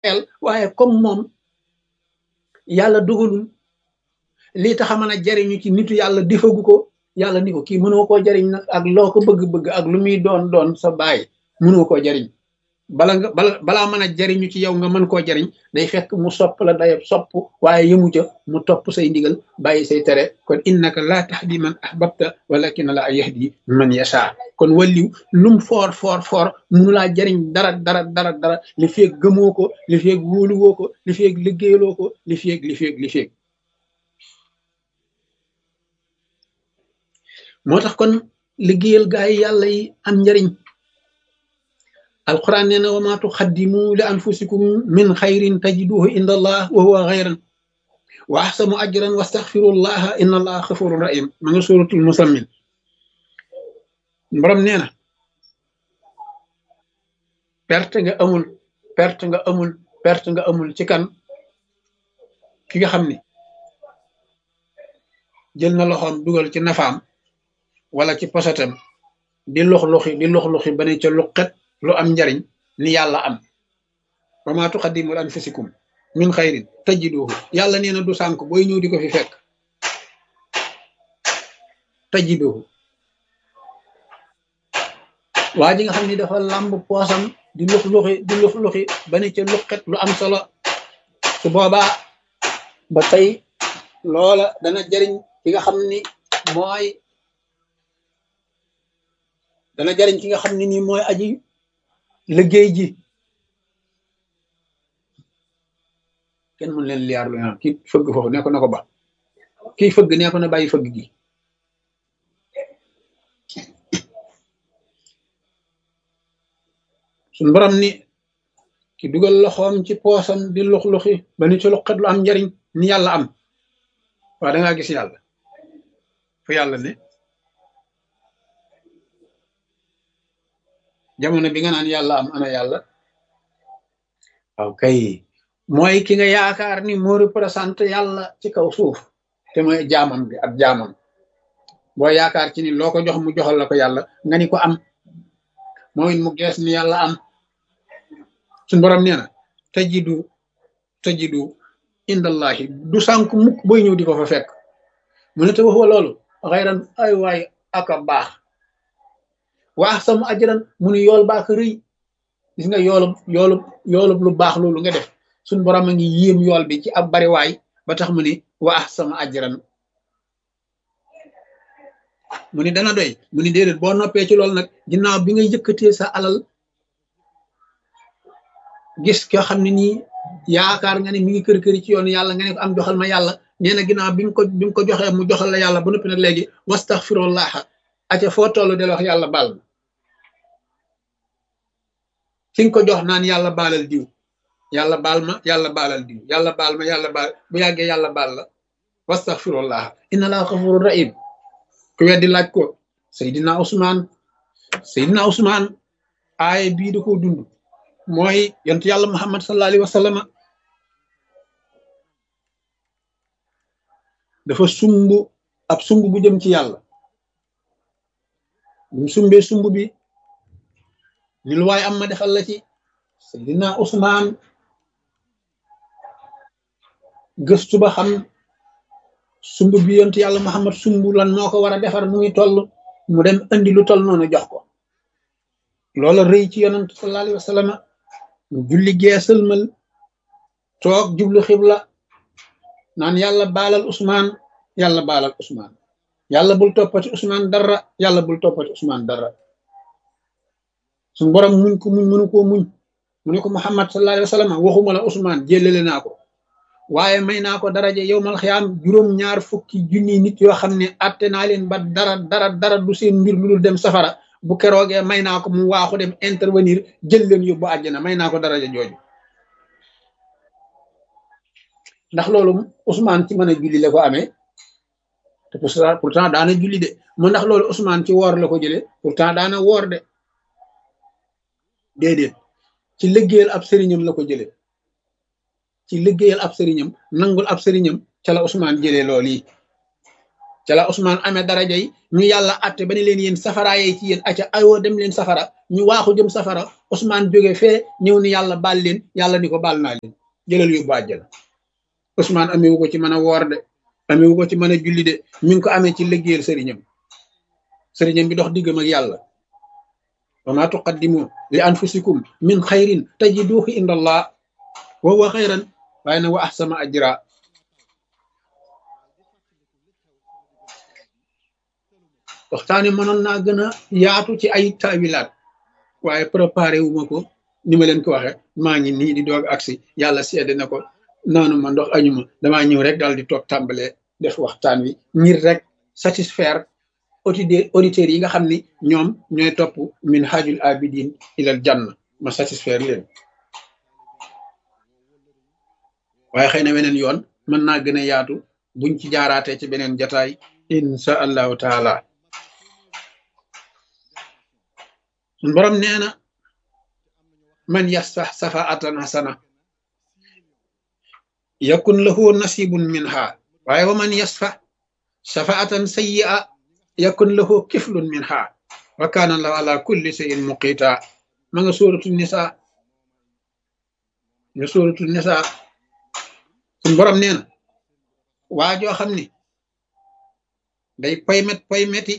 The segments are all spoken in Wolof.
el waaye comme moom yàlla dogalul lii tax a mën a jariñu ci nitu yàlla defagu ko yàlla ni ko kii mënoo koo jariñ nag ak loo ko bëgg-bëgg ak lu muy doon doon sa baay mënoo koo jariñ bala nga bala balaa mën a jariñu ci yow nga mën koo jariñ day fekk mu sopp la day sopp waaye yëmu ca mu topp say ndigal bàyyi say tere kon innaka laa tahdi man ahbabta walakin la yahdi man yasha kon walliw lum foor foor foor munu laa jariñ dara dara dara dara li feeg gëmoo ko li feeg wóoluwoo ko li feeg liggéeyaloo ko li feeg li feeg li feeg moo tax kon liggéeyal gaa yi yàlla yi am njariñ alquran nee na wa ma tuqaddimu li anfusikum min xayrin tajiduhu inda allah wa huwa xayran wa axsanu ajran wastaxfirullaha inna allaha xafurun rahim ma nga suratul musammin borom nee na perte nga amul perte nga amul perte nga amul ci kan ki nga xam ni jël na loxoom dugal ci nafaam wala ci posatam di lux luxi di lux luxi ba ne ca luqet lu am njariñ ni yàlla am wa ma tuqaddimu li anfusikum min xayrin tajiduhu yàlla nee na du sànk booy ñëw di ko fi fekk tajiduhu waa ji nga xam ni dafa làmb poosam di lux luxi di lux luxi ba ne ca luqet lu am solo su boobaa ba tey loola dana jariñ ki nga xam ni mooy dana jariñ ki nga xam ne nii mooy aji liggéey ji kenn mën leen liyaar lu ñaan kii fëgg foofu ne ko na ko ba kii fëgg ne ko na bàyyi fëgg gi suñ borom ni ki dugal loxoom ci poosam di lux-luxi ba ni ci luqat lu am njariñ ni yàlla am waaw dangaa gis yàlla fu yàlla ne jamono bi nga naan yàlla am ana yàlla waaw kay mooy ki nga yaakaar ni moo représenté yàlla ci kaw suuf te mooy jaamam bi ak jaamam boo yaakaar ci ni loo ko jox mu joxal la ko yàlla nga ni ko am mooy mu gees ni yàlla am suñ borom nee na tajidu tajidu indallahi du sànk mukk booy ñëw di ko fa fekk mu ne te wax wa loolu xayran ay waay aka baax waax sama ajran mu ne yool baa ko rëy gis nga yoolub yoolub yoolub lu baax loolu nga def suñ borom a ngi yéem yool bi ci ab bariwaay ba tax mu ni waax sama ajran mu ni dana doy mu ni déedéet boo noppee ci loolu nag ginnaaw bi nga yëkkatee sa alal gis ko xam ne nii yaakaar nga ne mi ngi kër këri ci yoon yàlla nga ne ko am joxal ma yàlla nee na ginnaaw bi nga ko bi nga ko joxee mu joxal la yàlla ba noppi nag léegi wastaxfirullaha aca foo toll del wax yàlla baal ma ki nga ko jox naan yàlla baalal diw yàlla baal ma yàlla baalal diw yàlla baal ma yàlla baal bu yàggee yàlla baal la wastaxfirullaha inna laa xafurun rahim ku weddi laaj ko Seydina Ousmane Seydina Ousmane aaye bii da koo dund mooy yontu yàlla Muhammad sallallahu alayhi wa sallam dafa sumb ab sumb bu jëm ci yàlla bu sumbee sumb bi ni lu waay am ma defal la ci Seydina Ousmane gëstu ba xam sumb bi yontu yàlla Muhammad sumb lan moo ko war a defar mu ngi toll mu dem andi lu toll noonu jox ko loola rëy ci yonent sallallahu alayhi wa sallam julli geesalmal toog jublu xibla naan yàlla baalal Ousmane yàlla baalal Ousmane yàlla bul toppati Ousmane dara yàlla bul toppati Ousmane dara suñ borom muñ ko muñ mënu koo muñ mu ne ko Muhammad sallallahu alayhi wa sallam waxuma la Ousmane jëlale naa ko waaye may naa ko daraja yow mal xiyaam juróom ñaar fukki junni nit yoo xam ne atte naa leen ba dara dara dara du seen mbir lu dul dem safara bu keroogee may naa ko mu waaxu dem intervenir jël leen yóbbu àjjana may naa ko daraja jooju ndax loolu Ousmane ci mën a julli la ko amee te pourtant daana julli de mu ndax loolu Ousmane ci woor la ko jëlee pourtant daana woor de déedéet ci liggéeyal ab sëriñam la ko jëlee ci liggéeyal ab sëriñam nangul ab sëriñam ca la Ousmane jëlee loolu yi ca la Ousmane amee daraja yi ñu yàlla atte ba ne leen yéen safara yee ci yéen acca ayoo dem leen safara ñu waaxu jëm safara Ousmane jóge fee ñëw ni yàlla baal leen yàlla ni ko baal naa leen jëlal yóbbu àjjana Ousmane amewu ko ci mën a woor de amewu ko ci mën a julli de mi ngi ko amee ci liggéeyal sëriñam sëriñam bi dox diggam ak yàlla wa ma tuqaddimu li anfusikum min xayrin tajiduhu inda allah wa huwa xayran waaye nag wa ahsama ajra waxtaane mënoon naa gën a yaatu ci ay taawilaat waaye préparé wu ma ko ni ma leen ko waxe maa ngi nii di doog agsi yàlla seede na ko noonu ma ndox añu ma damaa ñëw rek daal di toog tàmbale def waxtaan wi ngir rek satisfaire auditeurs yi nga xam ni ñoom ñooy topp min hajul abidin ilal janna ma satisfaire leen waaye xëy na weneen yoon mën naa gën a yaatu buñ ci jaaraatee ci beneen jataay insha allahu taala sun borom nee na man yasfax safaatan hasana yakun lahu nasibun minha waaye wa man yasfax safaatan sayyi'a yakun lahu kiflun minha wa kana allahu ala kulli shay'in muqita ma nga sóoratu nisa nga sóoratu nisa sun borom nee na waa joo xam ni day paymet paymeti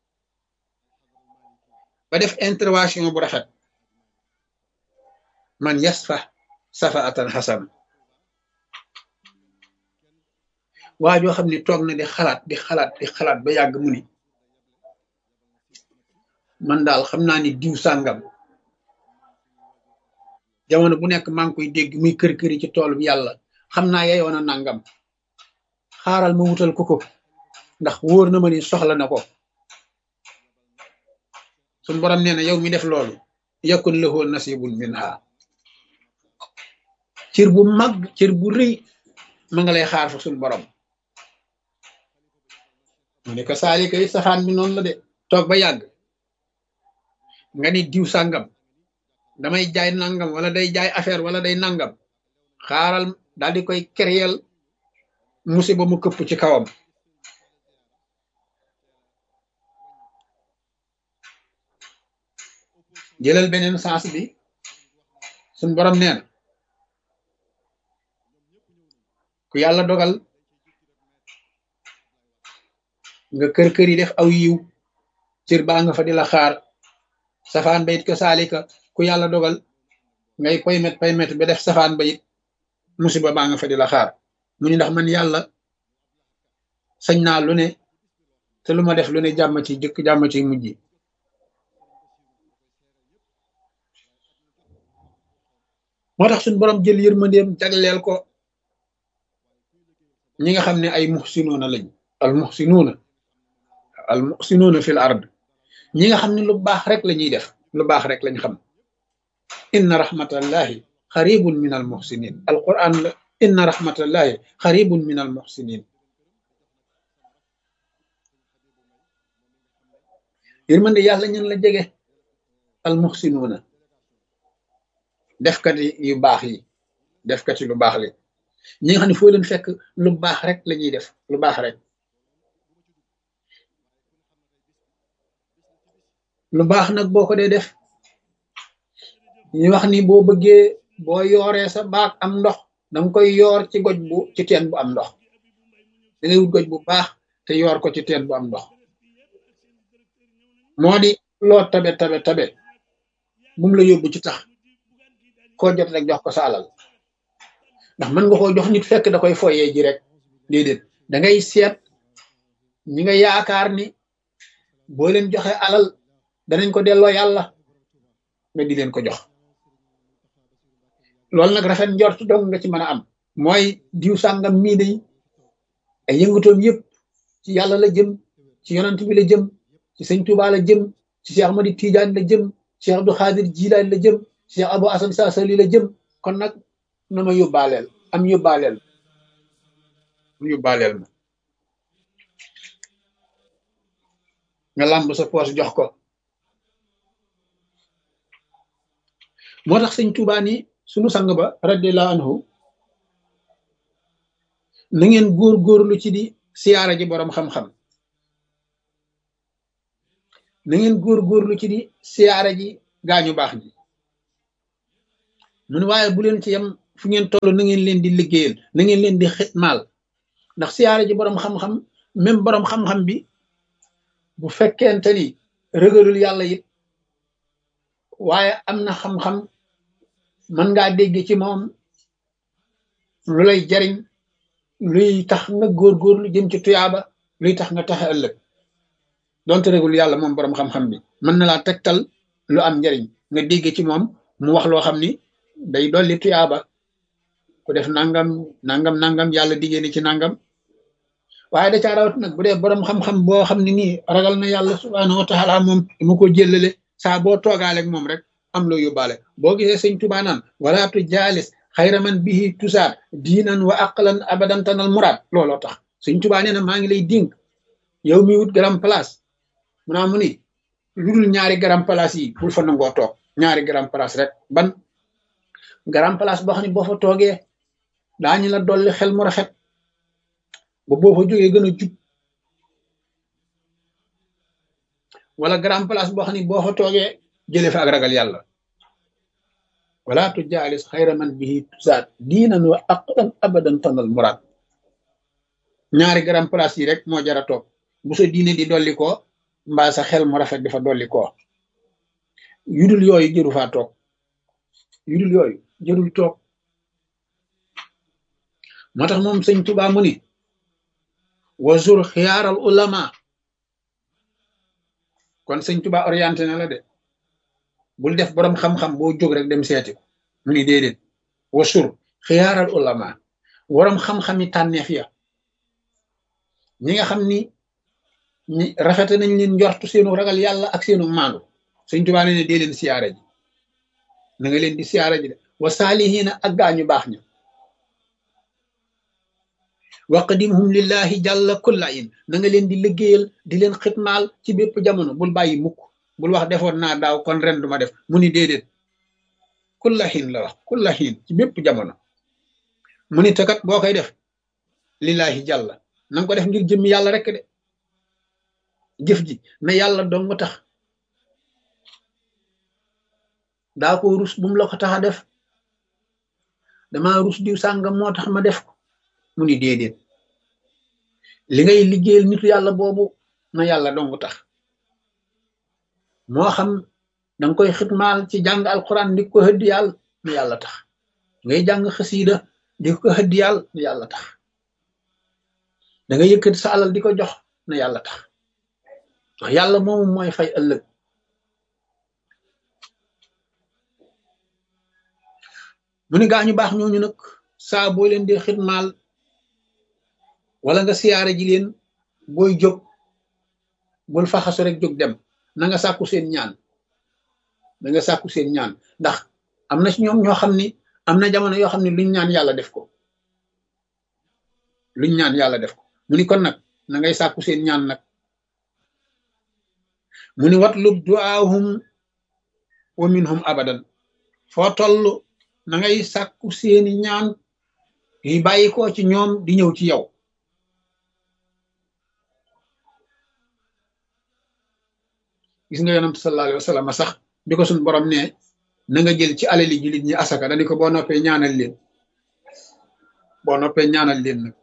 ba def intervention bu rafet man yasfa safaatan xasan waa joo xam ne toog na di xalaat di xalaat di xalaat ba yàgg mu ni man daal xam naa ni diw sàngam jamono bu nekk maa ngi koy dégg muy kër këri ci tool bi yàlla xam naa yeyoon a nangam xaaral ma wutal ko ko ndax wóor na ma ni soxla na ko suñ borom nee na yow mi def loolu yakun lahu nasibun minha cër bu mag cër bu rëy ma nga lay xaar fa suñ borom mu ne ko saali kay safaan bi noonu la de toog ba yàgg nga ni diw sàngam damay jaay nangam wala day jaay affaire wala day nangam xaaral daal di koy kéréel musiba mu këpp ci kawam jëlal beneen sens bi suñ borom nee na ku yàlla dogal nga kër kër yi def aw yiw cër baa nga fa di la xaar safaan ba it ko saalika ku yàlla dogal ngay paymet paymet ba def safaan ba it musiba baa nga fa di la xaar mu ni ndax man yàlla sañ naa lu ne te lu ma def lu ne jàmm ci jëkk jàmm ci mujj moo tax suñ borom jël yërmandeem jagleel ko ñi nga xam ne ay muxsinuuna lañ al muxsinuuna al muxsinuuna fil ard ñi nga xam ne lu baax rek la ñuy def lu baax rek lañ xam inna rahmatallahi xaribun min al muxsinin al quran la inna rahmatallahi xaribun min al muxsinin yërmande yàlla ñun la jege al muxsinuuna defkati yu baax yi defkati lu baax li ñi nga xam ne foo leen fekk lu baax rek la ñuy def lu baax rek lu baax nag boo ko dee def ñu wax ni boo bëggee boo yooree sa baag am ndox danga koy yoor ci goj bu ci teen bu am ndox da ngay wut goj bu baax te yoor ko ci teen bu am ndox moo di loo tabe tabe tabe bum la yóbbu ci tax koo jot rek jox ko sa alal ndax mën nga koo jox nit fekk da koy foyee ji rek déedéet da ngay seet ñi nga yaakaar ni boo leen joxe alal danañ ko delloo yàlla nga di leen ko jox loolu nag rafet njort dong nga ci mën a am mooy diw sàngam mii day ay yëngatoom yëpp ci yàlla la jëm ci yonant bi la jëm ci sëñ Tuubaa la jëm ci Cheikh Ahmadi Tidiane la jëm Cheikh Abdou Khadir Jilaani la jëm Cheikh Abou Assane Sassali la jëm kon nag na ma yóbbaaleel am yóbbaaleel am yóbbaaleel ma nga làmb sa poos jox ko moo tax sëñ Tuubaa ni sunu sang ba radiyallahu anhu na ngeen góor-góorlu ci di siyaara ji boroom xam-xam na ngeen góor-góorlu ci di siyaara ji gaañu baax ñi mun waaye bu leen ci yem fu ngeen toll na ngeen leen di liggéeyal na ngeen leen di xitmaal ndax siyaare ji boroom xam-xam même boroom xam-xam bi bu fekkente ni rëgalul yàlla it waaye am na xam-xam mën ngaa dégg ci moom lu lay jariñ luy tax nga góorgóorlu jëm ci tuyaaba luy tax nga taxe ëllëg donte rëgul yàlla moom boroom xam-xam bi mën na laa tegtal lu am njariñ nga dégg ci moom mu wax loo xam ni day dolli tuyaaba ku def nangam nangam nangam yàlla diggée ni ci nangam waaye da caa rawat nag bu dee boroom xam-xam boo xam ne nii ragal na yàlla subhaanahu wa taala moom mu ko jëllale saa boo toogaaleeg moom rek am loo yóbbaale boo gisee sëñ Tuubaa naan walaatu jaalis xayra man bihi tusaat diinan wa aqlan abadan tanal muraad looloo tax sëñ Tuubaa nee na maa ngi lay dénk yow mi wut garam place mu naa mu ni lu dul ñaari garam place yi bul fa nangoo toog ñaari garam place rek ban garam place boo xam ne boo fa toogee daañu la dolli xel mu rafet ba boo fa jógee gën a jub wala garam place boo xam ne boo fa toogee jëlee fa ak ragal yàlla wala tu jaalis xayra man bihi tusaat diinan wa aqlan abadan tanal muraad ñaari garam place yi rek moo jara toog bu sa diine di dolli ko mbaa sa xel mu rafet di fa dolli ko yudul yooyu jëru faa toog yudul yooyu jërul toog moo tax moom sëñ Tuubaa mu ni wazur xiyaaral ulama kon sëñ Tuubaa orienté na la de bul def boroom xam-xam boo jóg rek dem seeti ko mu ni déedéet wasur xiyaaral ulama boroom xam-xami tànneef ya ñi nga xam ni ñi rafete nañ leen njortu seenu ragal yàlla ak seenu maandu sëñ Tuubaa ne ne dee leen siyaare ji na nga leen di siyaare ji de wa saalihiina ak gaañu baax ña waqdimhum lillahi jàlla kulla in na nga leen di liggéeyal di leen xitmaal ci bépp jamono bul bàyyi mukk bul wax defoon naa daaw kon ren duma def mu ni déedéet kulla xiin la wax kulla xiin ci bépp jamono mu ni takat boo koy def lillahi jàlla na nga ko def ngir jëmmi yàlla rek de jëf ji na yàlla dong tax daa ko rus bu mu la ko tax a def dama rus diw sàngam moo tax ma def ko mu ni déedéet li ngay liggéeyal nitu yàlla boobu na yàlla dong tax moo xam danga koy xitmaal ci jàng alquran di ko hëddi yàlla na yàlla tax ngay jàng xasiida di ko hëddi yàlla na yàlla tax da nga yëkkati sa alal di ko jox na yàlla tax ndax yàlla moomu mooy fay ëllëg mu ni gaañu baax ñooñu nag saa boo leen dee xitmaal wala nga siyaare ji leen booy jóg bul faxasu rek jóg dem na nga sàkku seen ñaan na nga sàkku seen ñaan ndax am na ci ñoom ñoo xam ni am na jamono yoo xam ne luñ ñaan yàlla def ko luñ ñaan yàlla def ko mu ni kon nag na ngay sàkku seen ñaan nag mu ni watlub duaahum wa minhum abadan foo toll na ngay sàkku seeni ñaan yi bàyyi ko ci ñoom di ñëw ci yow gis nga yonent sallallahu alayhi wa sallam sax bi ko suñ borom ne na nga jël ci alali jullit ñi asaka dani ko boo noppee ñaanal leen boo noppee ñaanal leen nag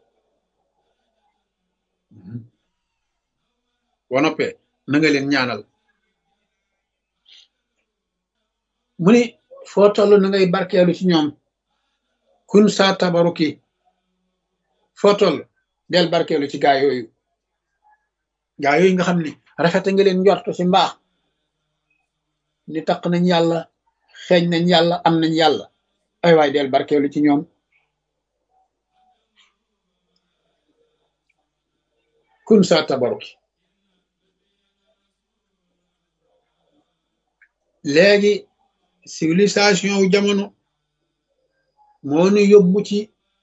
boo noppee na nga leen ñaanal mu ni foo toll na ngay barkeelu ci ñoom kun saa tabaruki foo toll del barkeelu ci gaa yooyu gaa yooyu nga xam ni rafete nga leen njort ci mbaax ni taq nañ yàlla xeeñ nañ yàlla am nañ yàlla ay waay del barkeelu ci ñoom kun saa tabaruki léegi civilisation wu jamono moo nu yóbbu ci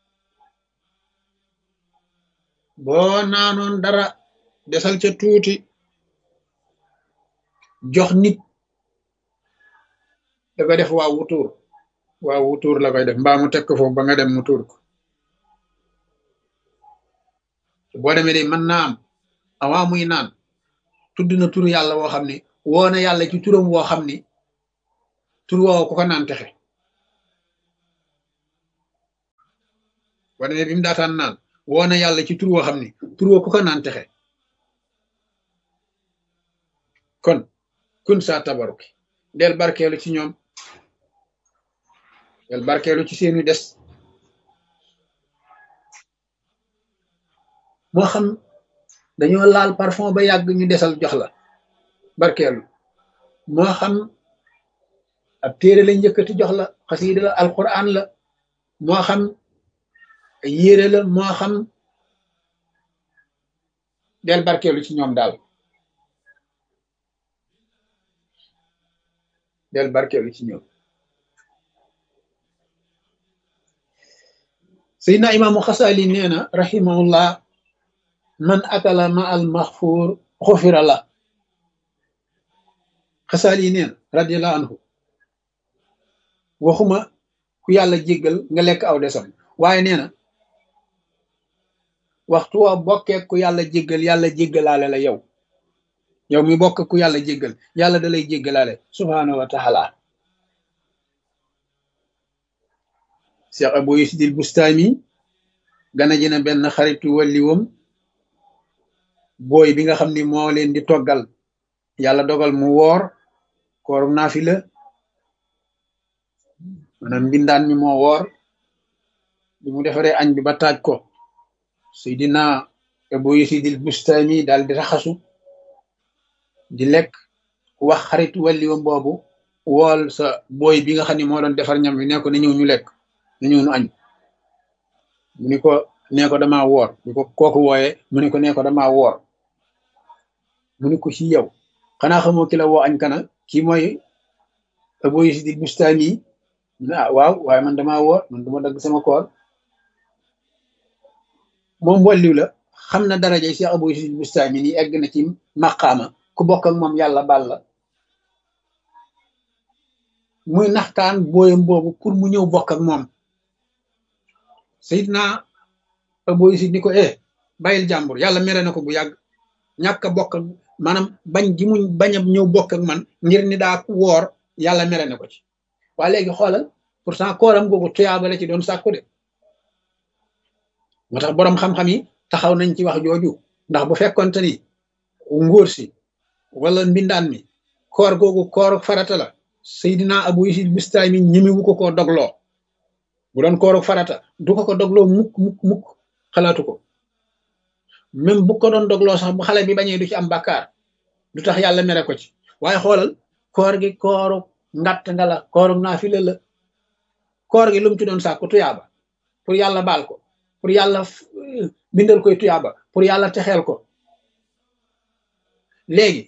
boo naanoon dara desal ca tuuti jox nit da koy def waa wutuur waa wutuur la koy def mbaa mu teg ko foofu ba nga dem mu tuur ko boo demee de mën naa am awaa muy naan tudd na turu yàlla woo xam ni woo na yàlla ci turam woo xam ni tur woowu ku ko naan texe wane ne bi mu daataan naan woo na yàlla ci tur woo xam ni tur woo ku ko naan texe kon kun saa tabaruki del barkeelu ci ñoom del barkeelu ci seenu des moo xam dañoo laal parfum ba yàgg ñu desal jox la barkeelu moo xam ab téere lañ njëkkati jox la xasiida la alquran la moo xam yére la moo xam del barkeelu ci ñoom daal del barkeelu ci ñoom Seydina imaamu Xasaali nee na rahimahullah man akala ma al maxfuur xufira la Xasaali nee na radiallahu anhu waxuma ku yàlla jéggal nga lekk aw desam waaye nee na waxtu wa bokkee ku yàlla jéggal yàlla jéggalaale la yow yow mi bokk ku yàlla jéggal yàlla da lay jéggalaale subhaanahu wa taala Cheikh Abou Yusidil Bustami gana ji na benn xaritu walliwam booy bi nga xam ni moo leen di toggal yàlla dogal mu woor kooru naafila maanaam mbindaan mi moo woor bi mu defaree añ bi ba taaj ko Seydina Abou Yusidil Bustami daal di raxasu di lekk wax xaritu walliwam boobu wool sa booy bi nga xam ni moo doon defar ñam bi ne ko na ñëw ñu lekk na ñëw ñu añ mu ni ko nee ko dama woor ñu ko kooku wooye mu ni ko nee ko dama woor mu ni ko ci yow xanaa xamoo ki la woo añ kana kii mooy Abou Yusidil Bustami ah waaw waaye man dama woor man duma dagg sama koor moom walliw la xam na daraja Cheikh Abou Yusidil Bustami ni egg na ci maqaama ku bokk ak moom yàlla bal la muy naxtaan booyam boobu pour mu ñëw bokk ak moom Seydina Abou Yusid ni ko eh bàyyil jàmbur yàlla mere na ko bu yàgg ñàkk a bokk ak maanaam bañ gi muñ bañ a ñëw bokk ak man ngir ni daa woor yàlla mere na ko ci waa léegi xoolal pourtant kooram googu tuyaaba la ci doon sàkku de moo tax boroom xam-xam yi taxaw nañ ci wax jooju ndax bu fekkonte ni ngóor si wala mbindaan mi koor googu koor farata la Seydina Abou Yusid Bustami ñemewu ko koo dogloo bu doon kooru farata du ko ko dogloo mukk mukk mukk xalaatu ko même bu ko doon dogloo sax bu xale bi bañee du ci am bàkkaar du tax yàlla mere ko ci waaye xoolal koor gi kooru ngatt nga la kooru naafila la koor gi lu mu ci doon sàkku tuyaaba pour yàlla baal ko pour yàlla bindal koy tuyaaba pour yàlla texeel ko léegi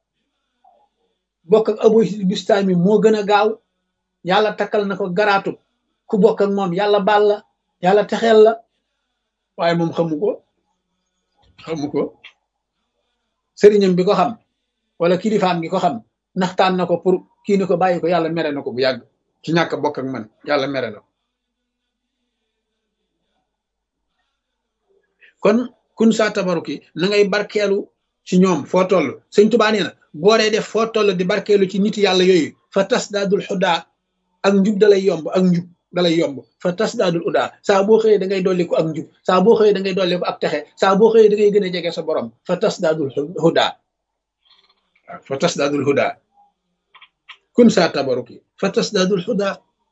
bokk ak Abou Yusid Bustami moo gën a gaaw yàlla takkal na ko garaatu ku bokk ak moom yàlla baal la yàlla texeel la waaye moom xamu ko xamu ko sëriñam bi ko xam wala kilifaam gi ko xam naxtaan na ko pour kii ni ko bàyyi ko yàlla mere na ko bu yàgg ci ñàkk bokk ak man yàlla mere na ko kon kun saa tabaruki na ngay barkeelu ci ñoom foo toll sëñ Tuubaa nee na boo dee def foo toll di barkeelu ci nit yàlla yooyu fa tas daadul xudaa ak njub dalay yomb ak njub dalay yomb fa tas daadul udaa saa boo xëyee da ngay dolli ko ak njub saa boo xëyee da ngay dolli ko ak texe saa boo xëyee da ngay gën a jege sa borom fa tas daadul hudaa waaw fa tas daadul hudaa kun saa tabaruki fa tas daadul hudaa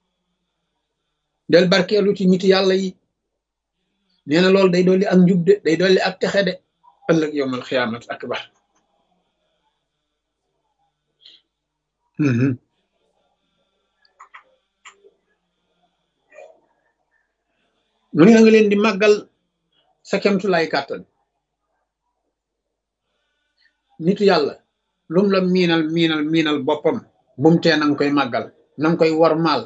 del barkeelu ci nit yàlla yi nee na loolu day dolli ak njub de day dolli ak texe de ëllëg yowmal xiyaamat akbar mu ne nga leen di màggal sa kemtulaay kàttan nitu yàlla lum la miinal miinal miinal boppam bum tee nanga koy màggal nanga koy wormaal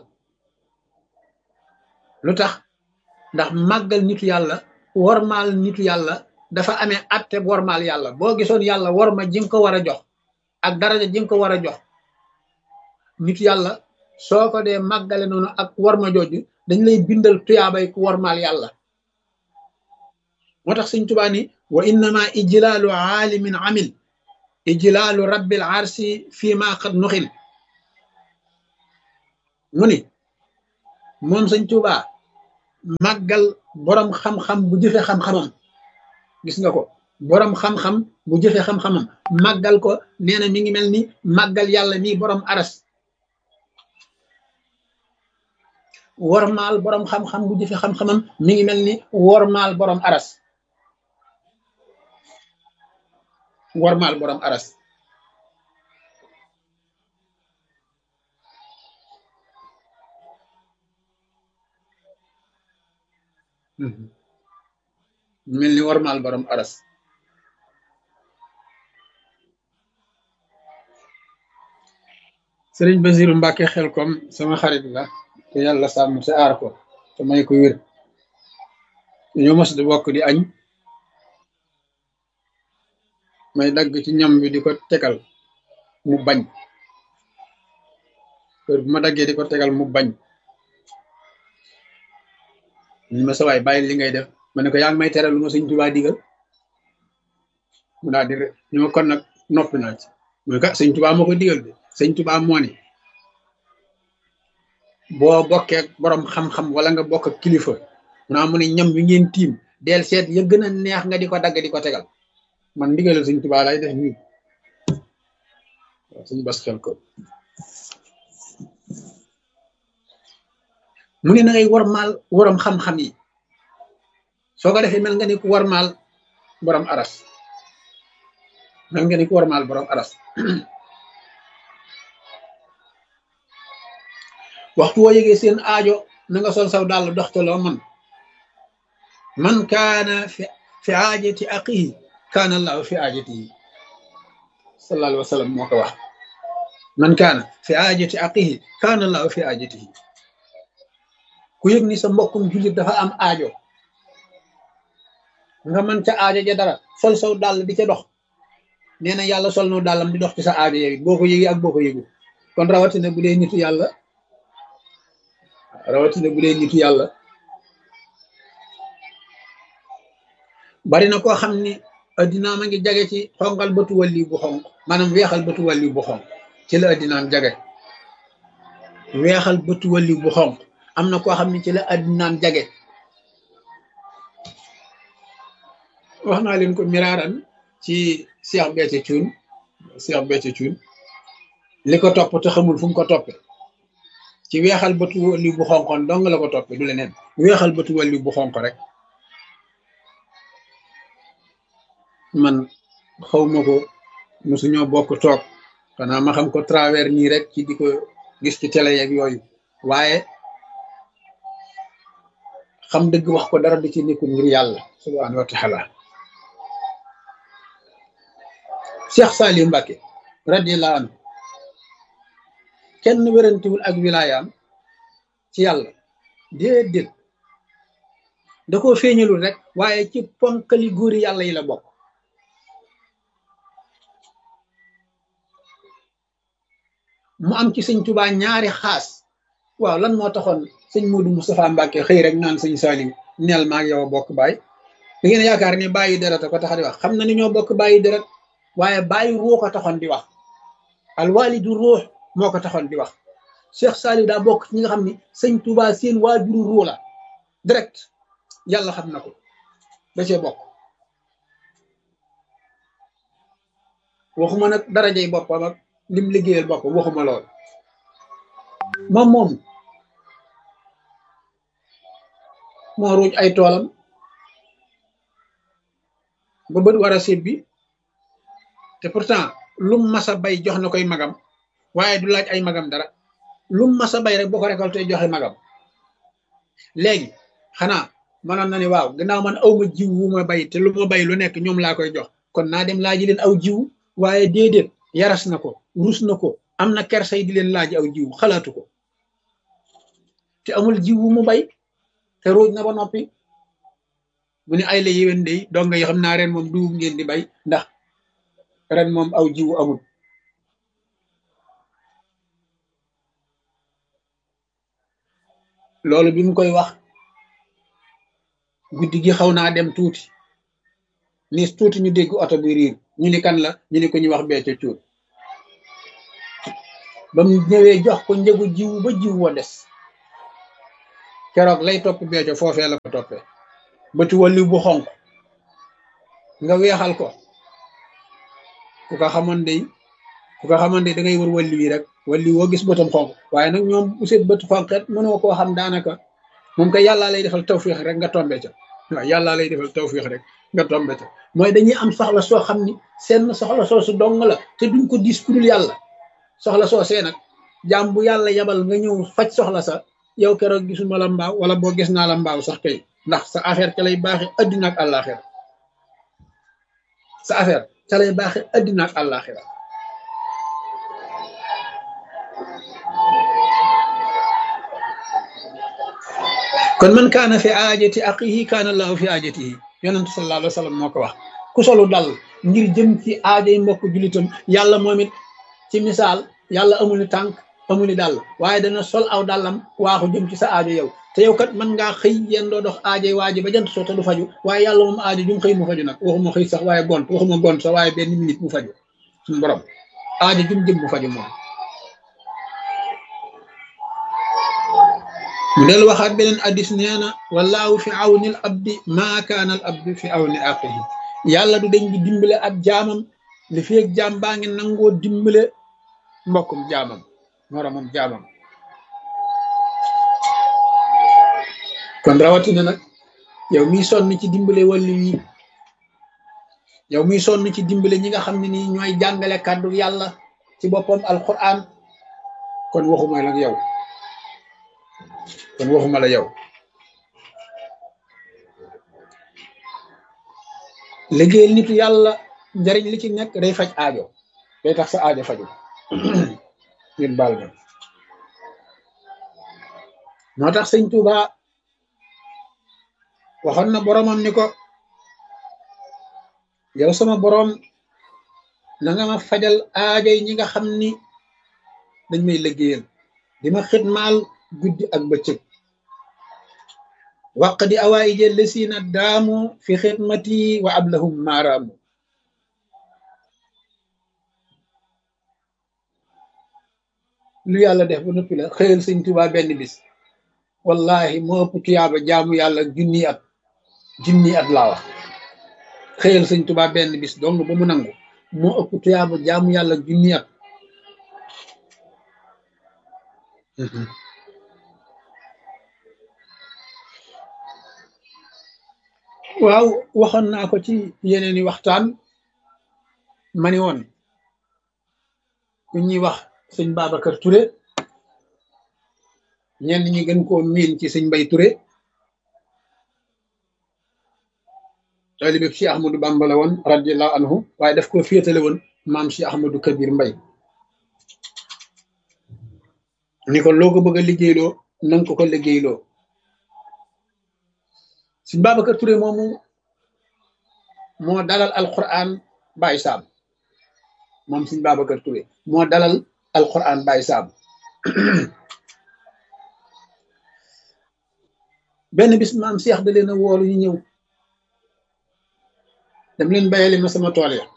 lu tax ndax màggal nitu yàlla wormaal nitu yàlla dafa amee atte wormaal yàlla boo gisoon yàlla worma ji nga ko war a jox ak daraja ji nga ko war a jox nitu yàlla soo ko dee màggale noonu ak worma jooju dañ lay bindal tuyaabay ku wormaal yàlla moo tax sëñ Tuubaa ni wa innama ijlaalu aalimin amil ijlaalu rabbil arsi fii ma qad nuxil mu ni moom sëñ Tuubaa màggal borom xam-xam bu jëfe xam-xamam gis nga ko borom xam-xam bu jëfe xam-xamam màggal ko nee na mi ngi mel ni màggal yàlla nii borom aras wormaal borom xam-xam bu jëfe xam-xamam mi ngi mel ni wormaal borom aras wormaal borom aras mel ni wormaal borom aras sëriñ Basiru Mbàkke xel kom sama xarit la te yàlla sàmm te aar ko te may ko wér ñoo mos di bokk di añ may dagg ci ñam bi di ko tegal mu bañ heure bu ma daggee di ko tegal mu bañ ñu ma sawaay bàyyi li ngay def ma ne ko yaa ngi may teral lu ma sëñ Tuubaa digal mu daal di ñu ma kon nag noppi naa ci mooy ka sëñ Tuubaa moo ko digal bi sëñ Tuubaa moo ni boo bokkee borom xam-xam wala nga bokk kilifa mu naa mu ne ñam wi ngeen tiim del seet ya gën a neex nga di ko dagg di ko tegal man ndigalal sëñ Tuubaa lay def nii waaw sëñ bas xel ko mu ne na ngay warmaal waram xam-xam yi soo ko defee mel nga ni ku warmaal borom aras mel nga ni ku warmaal borom aras waxtu woo yëgee seen aajo na nga sol saw dàll dox te loo man man kaana fi fi aajati aqihi kaana allahu fi aajatihi sallallahu alayhi wa sallam moo ko wax man kaana fi aajati aqihi kaana allahu fi aajatihi ku yëg ni sa mbokkum jullit dafa am aajo nga mën ca aajo ja dara sol saw dàll di ca dox nee na yàlla sol no dàllam di dox ci sa aajo yooyu boo ko yëgee ak boo ko yëgu kon rawatina bu dee nitu yàlla rawatina bu dee nitu yàlla bari na koo xam ni addinaa ma ngi jage ci xonqal bëtu wàlli bu xonq maanaam weexal bëtu wàlli bu xonq ci la addinaam jage weexal bëtu wàlli bu xonq am na koo xam ne ci la addinaam jage wax naa leen ko miraaran ci Cheikh Béthio Thioune Cheikh Béthio Thioune li ko topp te xamul fu mu ko toppe ci weexal bëtu wàlli bu xonqoon dong la ko toppe du leneen weexal bëtu wàlli bu xonq rek man xawma ko mosuñoo bokk toog xanaa ma xam ko travers nii rek ci di ko gis ci télé yeeg yooyu waaye xam dëgg wax ko dara di ci nekkul ngir yàlla subhaanahu wa taala Cheikh Saliou Mbacké radiyallahu anhu kenn wérantiwul ak wilaayaam ci yàlla déedéet da koo feeñalul rek waaye ci ponkali góori yàlla yi la bokk mu am ci sëñ Tuubaa ñaari xaas waaw lan moo taxoon sëñ Modou Moustapha Mbacke xëy rek naan sëñ Saliou neel maag yow a bokk baay da ngeen yaakaar ni bàyyi deret ko tax di wax xam na ni ñoo bokk bàyyi deret waaye bàyyi ruux ko taxoon di wax al walidu ruux moo ko taxoon di wax Cheikh Saliou daa bokk ci ñi nga xam ni sëñ Touba seen waajuru ruux la direct yàlla xam na ko da cee bokk waxuma nag darajey boppam ak lim liggéeyal boppam waxuma lool moom moom moo ruuj ay toolam ba bët war a sébbi te pourtant lum masa bay jox na koy magam waaye du laaj ay magam dara lum masa bay rek boo ko récolté joxe magam léegi xanaa mënoon na ni waaw gannaaw man aw ma jiw wu ma bay te lu ma bay lu nekk ñoom laa koy jox kon naa dem laaji leen aw jiw waaye déedéet yaras na ko rus na ko am na kersay di leen laaj aw jiw xalaatu ko te amul jiw wu mu bay te ruuj na ba noppi mu ne ay la yéwén day donga yi xam naa ren moom dugub ngeen di bay ndax ren moom aw jiwu amul loolu bi mu koy wax guddi gi xaw naa dem tuuti ni tuuti ñu dégg oto bi riir ñu ni kan la ñu ni ko ñu wax Béthio Thioune ba mu ñëwee jox ko njëgu jiw ba jiw wa des keroog lay topp beeco foofee la ko toppee bëti walliw bu xonq nga weexal ko ku ko xamoon day ku ko xamoon day da ngay wër walliw yi rek walliw woo gis bëtam xonq waaye nag ñoom bu seet bët xonqet mënoo koo xam daanaka moom kay yàllaa lay defal tawfiix rek nga tombe ca waaw yàllaa lay defal tawfiix rek nga tombe ca mooy dañuy am soxla soo xam ni seen soxla soo su dong la te duñ ko dis kurul yàlla soxla soo see nag jaam bu yàlla yabal nga ñëw faj soxla sa yow keroog gisuma la mbaaw wala boo gis naa la mbaaw sax kay ndax sa affaire ca lay baaxe addina ak àllaaxira sa affaire ca lay baaxe addina ak àllaaxira kon man kaana fi aajati aqihi kaana allahu fi aajatihi yonentu sallallahu alayhi wa sallam moo ko wax ku solu dal ngir jëm ci aajay mbokk julitam yàlla moom it ci misaal yàlla amul ni tànk amul ni dàll waaye dana sol aw dàllam waaxu jëm ci sa aajo yow te yow kat mën ngaa xëy yéen doo dox aajay waaji ba jant soo te du faju waaye yàlla moom aajo jum xëy mu faju nag waxuma xëy sax waaye gont waxuma gont sax waaye benn minute mu faju suñu borom aajo jum jëm mu faju moom mu del waxaat beneen addis nee na wallaahu fi awnil abdi maa kaana al abdi fi awni aqihi yàlla du dañ di dimbale ab jaamam li fi ak jaam baa ngi nangoo dimbale mbokkum jaamam moromam jaamam kon rawatina nag yow miy sonn ci dimbale wàllu yi yow miy sonn ci dimbale ñi nga xam ne nii ñooy jàngale kàddu yàlla ci boppam alquran kon waxuma la yow kon waxuma la yow liggéeyal nitu yàlla njariñ li ci nekk day faj aajo day tax sa aajo faju ngeen baal ma moo tax sëñ Tuuba waxoon na boromam ni ko yow sama borom na nga ma fajal aajo yi ñi nga xam ni dañ may liggéeyal di ma xitmaal guddi ak bëccëg waq di awaayi jël lesiina daamu fi xidmati wa ablahum maaraamu lu yàlla def ba noppi la xëyal sëñ Tuubaa benn bis wallahi moo ëpp tuyaaba jaamu yàlla junni at junni at laa wax xëyal sëñ Tuubaa benn bis dong ba mu nangu moo ëpp tuyaaba jaamu yàlla junni at waaw waxoon naa ko ci yeneeni waxtaan mani woon ku ñuy wax sëñ Babacar Touré ñenn ñi gën koo miin ci sëñ Mbay Touré taalibe bi Cheikh Ahmadou Bamba la woon radiallahu anhu waaye daf ko féetale woon maam Cheikh Ahmadou Kabir Mbay ni ko loo ko bëgg a liggéeyloo nanga ko ko liggéeyloo sëñ Babacar Touré moomu moo dalal alquran Baye Sam moom sëñ Babacar Touré moo dalal alquran Baye Sam benn bis maam Cheikh da leen a woolu ñu ñëw dem leen bayali ma sama tool ya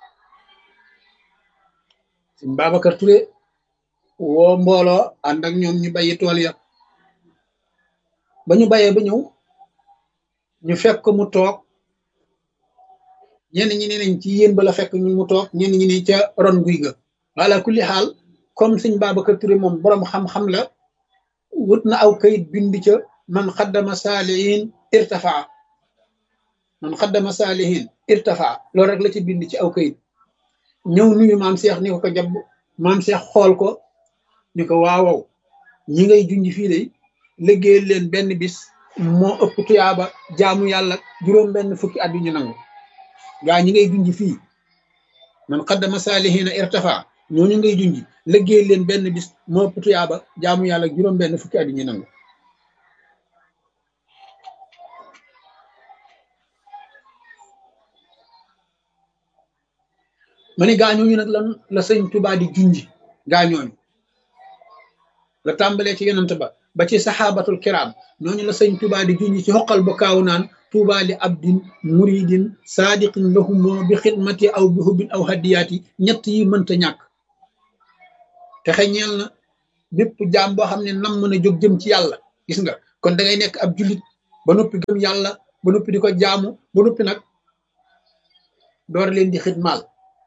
sëñ Babacar Touré woo mbooloo ànd ak ñoom ñu bayi tool ya ba ñu bayee ba ñëw ñu fekk ko mu toog ñenn ñi ne nañ ci yéen ba la fekk ñu mu toog ñenn ñi ne ca ron guy ga wala kulli xaal comme sëñ Babacar Touré moom boroom xam-xam la wut na aw kayit bind ca man xaddama saalihin irtafaa man xaddama saalihin irtafaa loolu rek la ci bind ci aw kayit ñëw nuyu maam Cheikh ni ko ko jabb maam Cheikh xool ko ni ko waawaw ñi ngay junj fii de liggéeyal leen benn bis moo ëpp tuyaaba jaamu yàlla juróom benn fukki at yu ñu nangu gaa ñi ngay junj fii man xaddama saalihina irtafa ñooñu ngay junj liggéey leen benn bis moo ëpp tuyaaba jaamu yàlla juróom benn fukki at yu ñu nangu ma ni gaañooñu nag lan la sëñ Tuubaa di junj gaañooñu la tàmbalee ci yonent ba ba ci saxaabatul kiraam ñooñu la sëñ Tuubaa di junj ci xoqal ba kaaw naan tuubaa li abdin muridin saadiqin lahumoo bi xidmati aw bi hubbin aw hadiyaati ñett yi mënta ñàkk te xeñeel na bépp jaam boo xam ne nam mën a jóg jëm ci yàlla gis nga kon da ngay nekk ab jullit ba noppi gëm yàlla ba noppi di ko jaamu ba noppi nag door leen di xidmaal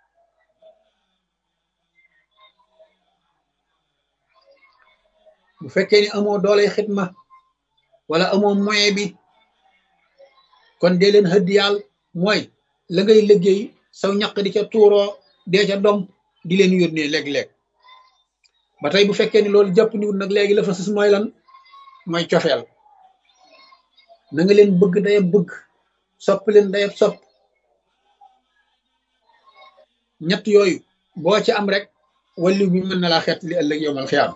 bu fekkee ni amoo dooley xidma wala amoo moyen bi kon dee leen hëddiyaal mooy la ngay liggéey saw ñaq di ca tuuroo dee ca dom di leen yónnee léeg-léeg ba tey bu fekkee ni loolu jàpp niwut nag léegi la fa sus mooy lan mooy cofeel na nga leen bëgg dayab bëgg sopp leen dayab sopp ñett yooyu boo ci am rek wallu bi mën na laa xeet li ëllëg yowmal xiyaam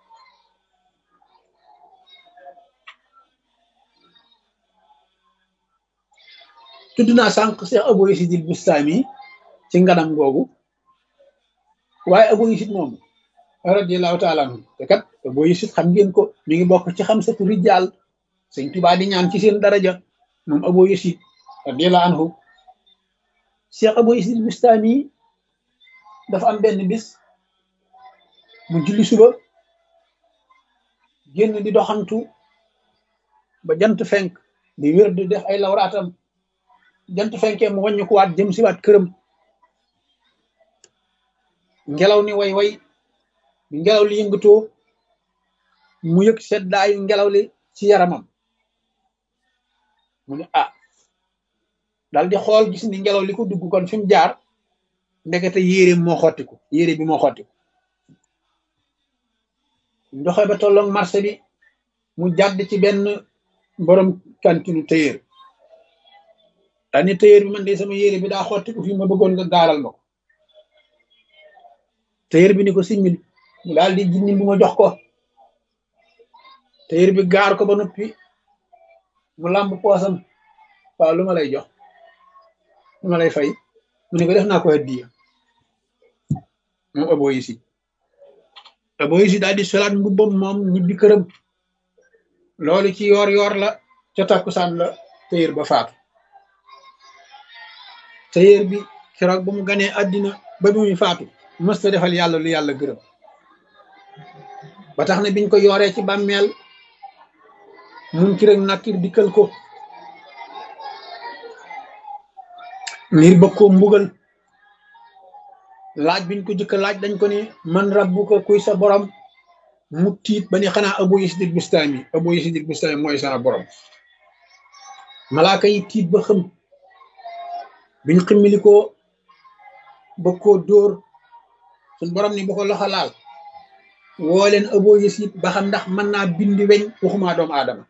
tudd naa sànq Cheikh Abou Yazid al Bustami ci nganam googu waaye Abou Yazid moom radiyallahu taala anhu te kat Abou Yazid xam ngeen ko mi ngi bokk ci xam satu rijaal sëñ Tuubaa di ñaan ci seen daraja moom Abou Yazid radiyallahu anhu Cheikh Abou Yazid al Bustami dafa am benn bis mu julli suba génn di doxantu ba jant fenk di wér di def ay lawraatam jant fenkee mu wàññi ko waat jëm si waat këram ngelaw ni way way ngelaw li yëngatoo mu yëg seddaayu ngelaw li ci yaramam mu ne ah dal di xool gis ni ngelaw li ko dugg kon fi mu jaar ndekete yére moo xottiku yére bi moo xottiku ndoxe ba tolloog marché bi mu jàdd ci benn borom kantinu téyéer daal ni téyéer bi man de sama yére bi daa xottiku fi ma bëggoon nga gaaral ma ko téyéer bi ni ko simmil mu daal di jinni bu ma jox ko téyéer bi gaar ko ba noppi mu làmb poosam waaw lu ma lay jox lu ma lay fay mu ne ko def naa ko hadiya moom Abou Yazid Abou Yazid daal di solaat mbubbam moom ñibbi këram loolu ci yoor yoor la ca takkusaan la téyéer ba faatu téyéer bi keroog ba mu ganee àddina ba bi muy faatu mësta defal yàlla lu yàlla gërëm ba tax na biñ ko yooree ci bàmmeel mun ki rek nakkir dikkal ko ngir bëgg koo mbugal laaj biñ ko jëkk laaj dañ ko ni man rabbuka kuy sa borom mu tiit ba ni xanaa Abou Yazid al Bustami Abou Yazid al Bustami mooy sa borom malaaka yi tiit ba xëm biñ ximmili ko bëgg koo dóor suñ borom ni bu ko loxo laal woo leen Abou Yazid ba xam ndax mën naa bindi weñ waxumaa doomu aadama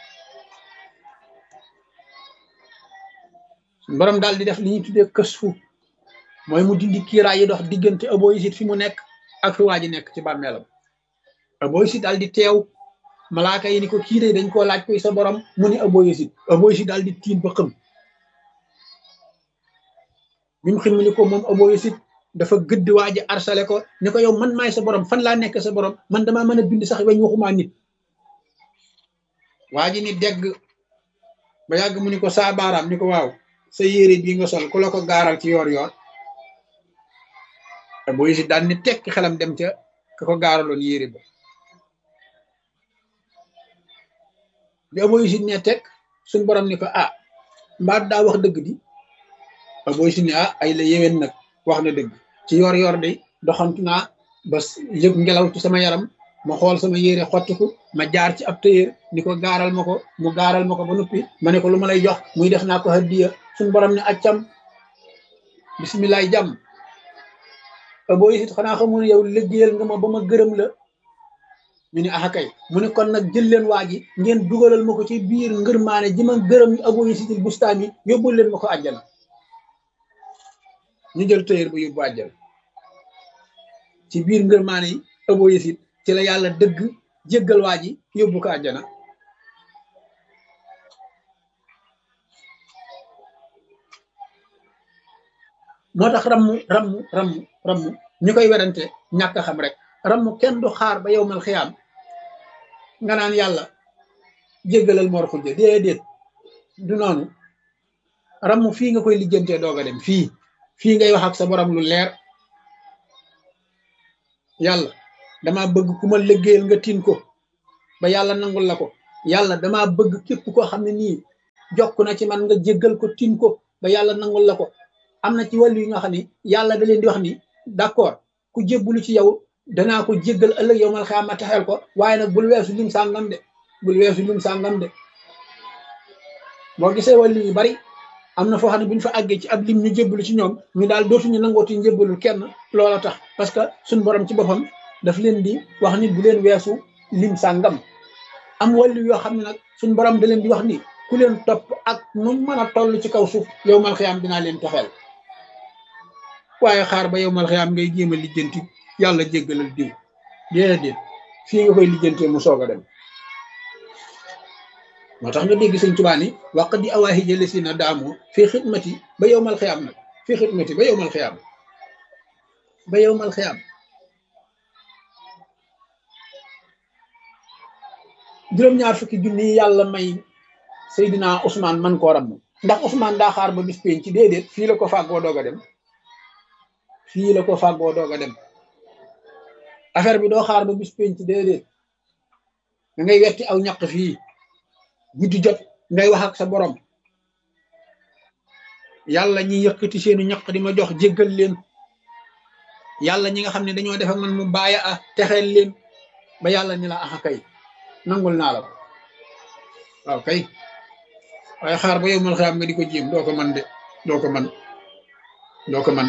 suñ borom daal di def li ñuy tuddee kësfu mooy mu dindi kiiraay yi dox diggante Abou Yazid fi mu nekk ak fi waa ji nekk ci bàmmeelam Abou Yazid daal di teew malaaka yi ni ko kii de dañ koo laaj koy sa borom mu ni Abou Yazid Abou Yazid daal di tiit ba xëm bi mu ximmili ko moom Abou Yazid dafa gëdd waa ji arsale ko ni ko yow man maay sa borom fan laa nekk sa borom man damaa mën a bind sax weñ waxumaa nit waa ji ni degg ba yàgg mu ni ko saa baaraam ni ko waaw sa yére bii nga sol ku la ko gaaral ci yoor yoor Abou Yazid daal ni tekk xelam dem ca ka ko gaaraloon yére ba bi Abou Yazid ne tekk suñ borom ni ko ah mbaa daa wax dëgg di Abou Yazid ne ah ay la yéwén nag wax na dëgg ci yor yor de doxantu naa ba yëg ngelaw ci sama yaram ma xool sama yére xottiku ma jaar ci ab tëyër ni ko gaaral ma ko mu gaaral ma ko ba noppi ma ne ko lu ma lay jox muy def naa ko hadiya suñ borom ne accam bisimilaay jàmm Abou Yazid xanaa xamul yow liggéeyal nga ma ba ma gërëm la ñu ne ah kay mu ne kon nag jël leen waa ji ngeen dugalal ma ko ci biir ngërmaane ji ma gërëm Abou Yazid al Bustami yóbbul leen ma ko àjjana ñu jël tëyër bu yóbbu àjjana ci biir ngërmaane yi Abou Yazid ci la yàlla dëgg jéggal waa ji yóbbu ko àjjana moo tax rammu rammu rammu rammu ñu koy werante ñàkk xam rek rammu kenn du xaar ba yow mal xiyaam nga naan yàlla jéggalal mor xujja déedéet du noonu rammu fii nga koy lijjantee doog a dem fii fii ngay wax ak sa borom lu leer yàlla dama bëgg ku ma liggéeyal nga tin ko ba yàlla nangul la ko yàlla dama bëgg képp koo xam ne nii jokk na ci man nga jéggal ko tin ko ba yàlla nangul la ko am na ci wàllu yi nga xam ne yàlla da leen di wax ni d'accord ku jébbulu ci yow danaa ko jéggal ëllëg yow mal xaama taxel ko waaye nag bul weesu lim sàngam de bul weesu lim sàngam de boo gisee wàllu yu bari am na foo xam ne bu ñu fa àggee ci ab lim ñu jébbalu ci ñoom ñu daal dootuñu nangooti njébbalul kenn loola tax parce que suñ borom ci boppam daf leen di wax ni bu leen weesu lim sàngam am wàllu yoo xam ne nag suñ borom da leen di wax ni ku leen topp ak nu mën a toll ci kaw suuf yow mal xiyaam dinaa leen taxeel waaye xaar ba yow mal xiyaam ngay jéem a lijjanti yàlla jéggalal diw déedéet fii nga koy lijjantee mu soog a dem moo tax nga dégg sëñ Tuubaa ni waq di awaahi jële si na daamoo fii xidmati ba yow mal xiyaam nag fii xidmati ba yow mal xiyaam ba yow mal xiyaam juróom-ñaar fukki junni yi yàlla may Seydina Ousmane man koo ram ndax Ousmane daa xaar ba bis pénc ci déedéet fii la ko fàggoo doog a dem fii la ko fàggoo doog a dem affaire bi doo xaar ba bis pénc ci déedéet da ngay wetti aw ñaq fii guddi jot ngay wax ak sa borom yàlla ñi yëkkati seenu ñaq di ma jox jéggal leen yàlla ñi nga xam ne dañoo def ak man mu bàyyi a texeel leen ba yàlla ni la axa kay nangul naa la ko waaw kay waaye xaar ba yow mal xam nga di ko jéem doo ko man de doo ko man doo ko man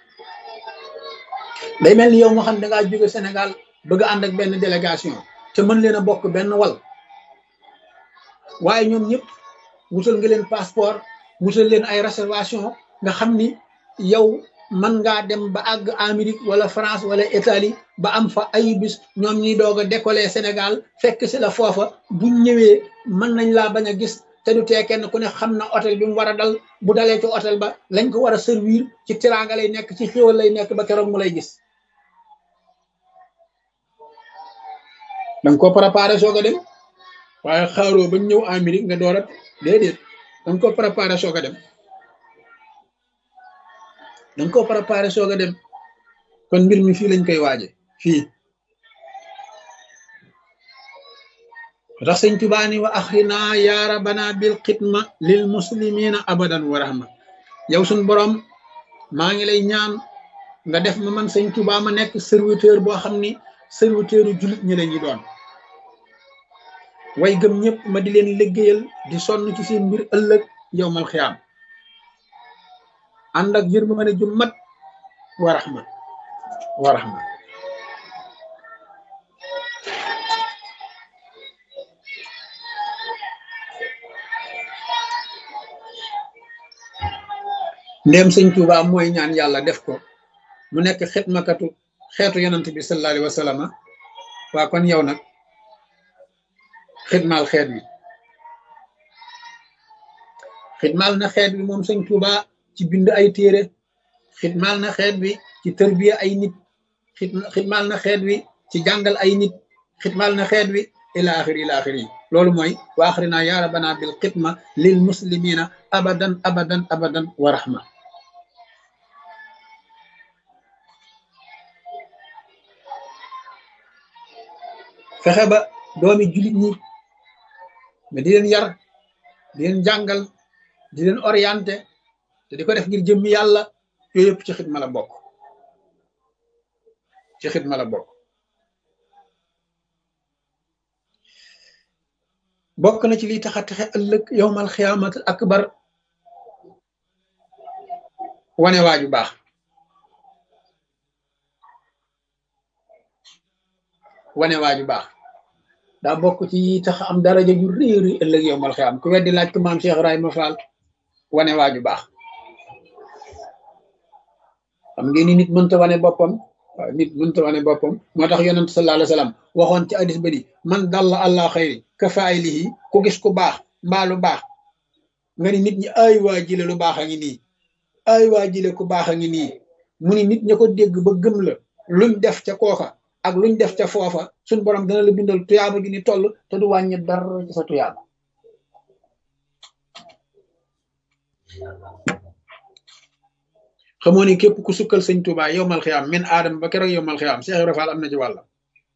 day mel ni yow moo xam ne dangaa jóge Sénégal bëgg ànd ak benn délégation te mën leen a bokk benn wal waaye ñoom ñëpp wutal nga leen passeport wutal leen ay réservation nga xam ni yow mën ngaa dem ba àgg Amérique wala France wala Italie ba am fa ay bis ñoom ñuy doog a décoller Sénégal fekk si la foofa buñ ñëwee mën nañ laa bañ a gis te du tee kenn ku ne xam na hôtel bi mu war a dal bu dalee ci hôtel ba lañ ko war a servir ci teraanga lay nekk ci xéwal lay nekk ba keroog mu lay gis danga ko préparé soog a dem waaye xaaroo bañ ñëw Amérique nga doorat déedéet danga ko préparé soog a dem danga ko préparé soog a dem kon mbir mi fii lañ koy waaje fii tax sëñ Tuubaa ni wa axrina yaa rabana bil xidma lil muslimina abadan wa rahma yow suñ borom maa ngi lay ñaan nga def ma man sëñ Tuubaa ma nekk serviteur boo xam ni serviteuru jullit ñi la ñu doon way gëm ñëpp ma di leen liggéeyal di sonn ci seen mbir ëllëg yow mal xiyaam ànd ak yërmande ju mat wa rahma wa rahma ndéem sëñ Tuubaa mooy ñaan yàlla def ko mu nekk xitmakatu xeetu yonant bi sallallahu alayhi wa sallam waa kon yow nag xidmaal xeet wi xidmaal na xeet wi moom sëñ Tuuba ci bind ay téere xidmaal na xeet wi ci tërbiya ay nit xidmaal na xeet wi ci jàngal ay nit xidmaal na xeet wi ila axiri ila axiri loolu mooy wa axrina ya rabbana bil xidma lil muslimina abadan abadan abadan wa rahma fexe ba doomi julit ñi mais di leen yar di leen jàngal di leen orienté te di ko def ngir jëmmi yàlla yooyu yëpp ci xidma la bokk ci xidma la bokk bokk na ci liy taxa texe ëllëg yowmal xiyaamat akbar wane waaju baax wane waaju baax daa bokk ci tax am daraja ju réeri ëllëg yow mal xiyaam ku weddi laaj ko maam Cheikh Ibrahima Fall wane waaju baax xam ngeen ni nit mënta wane boppam waaw nit mënta wane boppam moo tax yonent sallallahu alayhi wa sallam waxoon ci hadis ba di man dalla allah xayri ka faaylihi ku gis ku baax mbaa lu baax nga ni nit ñi ay waa jile lu baax a ngi nii ay waa jile ku baax a ngi nii mu ni nit ña ko dégg ba gëm la luñ def ca kooka ak luñ def ca foofa suñ borom dana la bindal tuyaaba gi ni toll te du wàññi dara ci sa tuyaaba xamoo ni képp ku sukkal sëñ Tuubaa yow mal xiyaam min aadama ba keroog yow mal xiyaam Cheikh Ibra Fall am na ci wàlla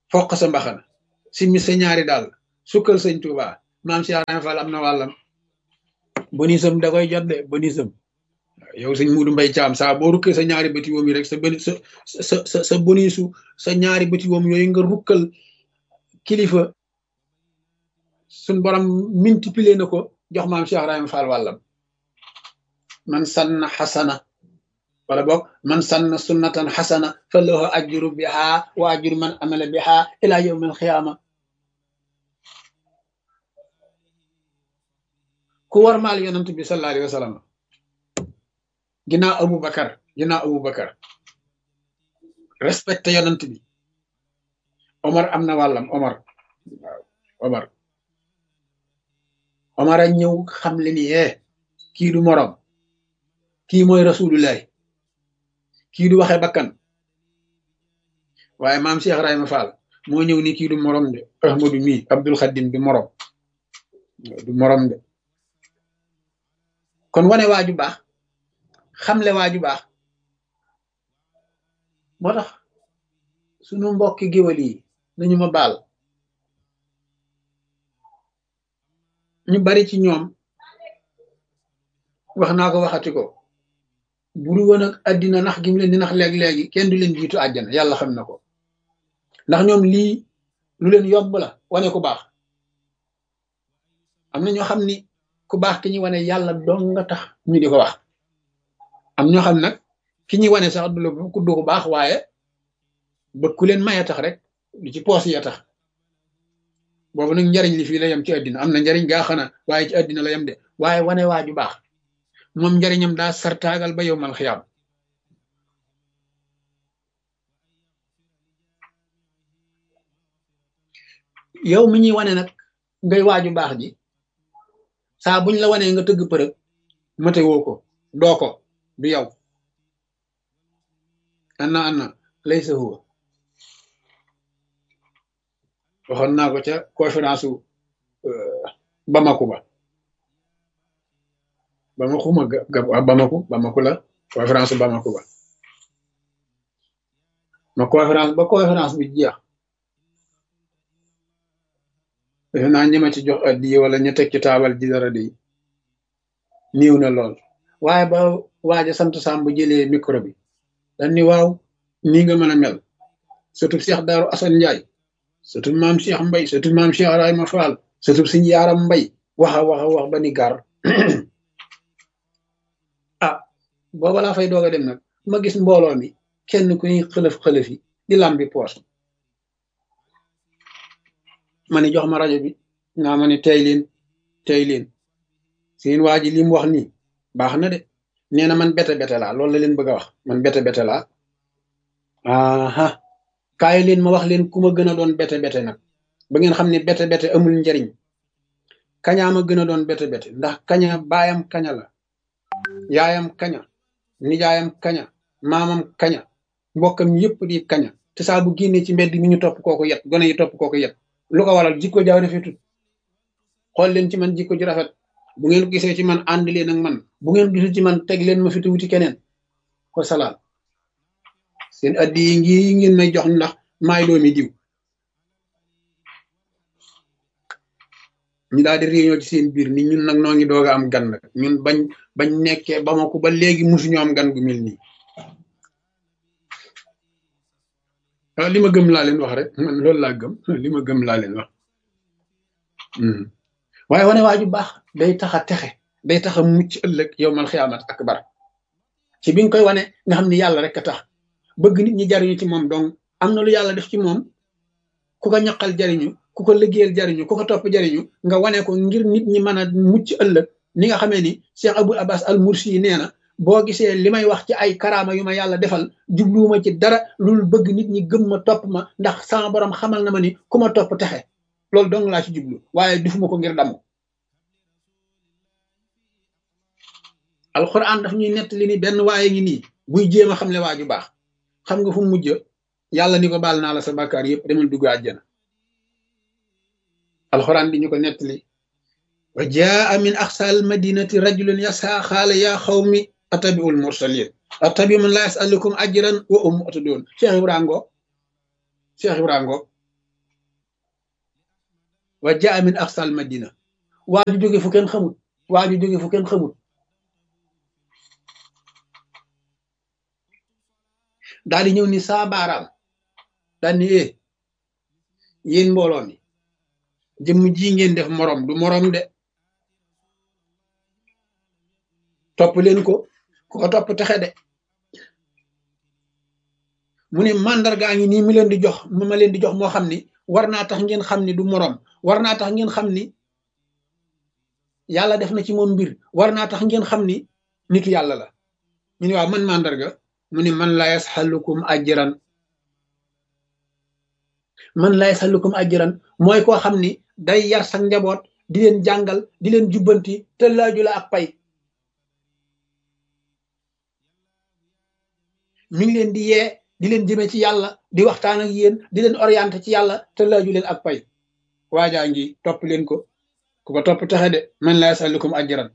foq sa mbaxana simmi sa ñaari daal sukkal sëñ Tuuba maam Cheikh Ibrahima Fall am na wàllam bonisam da koy jot de bonisam yow sëñ Muudu Mbay Caam saa boo rukkee sa ñaari bëti woom yi rek sa boni sa sa sa sa bonisu sa ñaari bëti woom yooyu nga rukkal kilifa suñ borom multiplier na ko jox maam Cheikh Ibrahima Fall wàllam man sanna xasana wala boog man sanna sunnatan xasana fa lahu ajru biha wa ajru man amala biha ila yawm alxiyaama ku war maal yonent bi sallallahu alayhi wa sallam ginnaaw Abu Bakar ginnaaw Abu Bakar respecté yonent bi Omar am na wàllam Omar waaw Omar Omar a ñëw xam le ni yee kii du morom kii mooy rasulullah kii du waxe bakkan waaye maam Cheikh Ibrahima Fall moo ñëw ni kii du morom de Ahmadu mi Abdul Xadim du morom du morom de kon wane waaju baax xamle waaju baax moo tax sunu mbokki géwal yi nañu ma baal ñu bari ci ñoom wax naa ko waxati ko buru woon ak àddina nax gi mu leen di nax léeg-léegi kenn du leen jiitu àjjana yàlla xam na ko ndax ñoom lii lu leen yomb la wane ku baax am na ñoo xam ni ku baax ki ñuy wane yàlla dong nga tax ñu di ko wax am ñoo xam nag ki ñuy wane sax du la ku du ko baax waaye ba ku leen maye tax rek lu ci poos ya tax boobu nag njariñ li fii la yem ci àddina am na njariñ gaa xana waaye ci àddina la yem de waaye wane waaju baax moom njariñam daa sartaagal ba yow mal xiyaam yow mi ñuy wane nag ngay waaju baax ji saa buñ la wanee nga tëgg përëg mate woo ko doo ko du yow anna anna laysa huwa waxoon naa ko ca conférence u Bamako ba Bamako ma gab Bamako Bamako la conférence u Bamako ba ma conférence ba conférence bi jeex defe naa ñi ma ci jox addiye wala ñu teg ci taabal ji dara di niiw na lool waaye ba waaja sant Samb jëlee micro bi dañ ni waaw nii nga mën a mel surtout Cheikh Daaru Assane Ndiaye surtout maam Cheikh Mbay surtout maam Cheikh Ibrahima Fall surtout suñu yaaram Mbay waxa waxa wax ba ni gar ah booba laa fay doog a dem nag ma gis mbooloo mi kenn ku ñuy xëlëf xëlëf yi di lambi poos ma ni jox ma rajo bi naa ma ni tey leen tey leen seen waa ji li mu wax nii baax na de nee na man bete bete laa loolu la leen bëgg a wax man bete bete laa aha kaay leen ma wax leen ku ma gën a doon bete bete nag ba ngeen xam ne bete bete amul njariñ kañaa ma gën a doon bete bete ndax kaña baayam kaña la yaayam kaña nijaayam kaña maamam kaña mbokkam yëpp di kaña te saa bu génnee ci mbedd mi ñu topp kooku yet gone yi topp kooku yet lu ko waral jikko jaaw rafetut xool leen ci man jikko ji rafet bu ngeen gisee ci man ànd leen ak man bu ngeen gisul ci man teg leen ma fi wuti keneen ko salaam seen addi yi ngi ngeen may jox ndax maay doomi diw ñu daal di réunion ci seen biir ni ñun nag noo ngi doog a am gan nag ñun bañ bañ nekkee ba ma ko ba léegi musuñu am gan gu mel nii waaw li ma gëm laa leen wax rek man loolu laa gëm li ma gëm laa leen wax waaye wane waa ju baax day tax a texe day tax a mucc ëllëg yow mal xiyaamat akbar ci bi nga koy wane nga xam ni yàlla rek a tax bëgg nit ñi jariñu ci moom donc am na lu yàlla def ci moom ku ko ñaqal jariñu ku ko liggéeyal jariñu ku ko topp jariñu nga wane ko ngir nit ñi mën a mucc ëllëg ni nga xamee ni Cheikh Abou Abbas al Mursi yi nee na boo gisee li may wax ci ay karaama yu ma yàlla defal jubluwuma ci dara loolu bëgg nit ñi gëm ma topp ma ndax sama borom xamal na ma ni ku ma topp texe loolu dong laa ci jublu waaye defuma ko ngir damu alxuraan daf ñuy nettali ni benn waaye ngi nii buy jéem a xamle waa ju baax xam nga fu mu mujj yàlla ni ko baal naa la sa bàkkaar yëpp demal dugg àjjana alxuraan di ñu ko nettali wa jaa min aqsal madinati rajulun yasa xaala yaa xawmi atabiul mursalin atabi man la yasalukum ajran wa um atadun cheikh ibra ngoog cheikh ibra ngoog wa jaa min aqsal madina waa ju jóge fu kenn xamut waa ju jóge fu kenn xamut daal di ñëw ni saa baaraam daal ni eh yéen mbooloo mi jëmm ji ngeen def morom du morom de topp leen ko ku ko topp texe de mu ne màndargaa ngi nii mi leen di jox ma leen di jox moo xam ni war naa tax ngeen xam ni du morom war naa tax ngeen xam ni yàlla def na ci moom mbir war naa tax ngeen xam ni nitu yàlla la ñu ne waaw man màndarga mu ne man la yasxalukum ajran man la yasxalukum ajran mooy koo xam ni day yar sa njaboot di leen jàngal di leen jubbanti te laaju la ak pay mi ngi leen di yee di leen jëme ci yàlla di waxtaan ak yéen di leen orienté ci yàlla te laaju leen ak pay waajaa ngi topp leen ko ku ko topp taxe de man la yasalukum ajran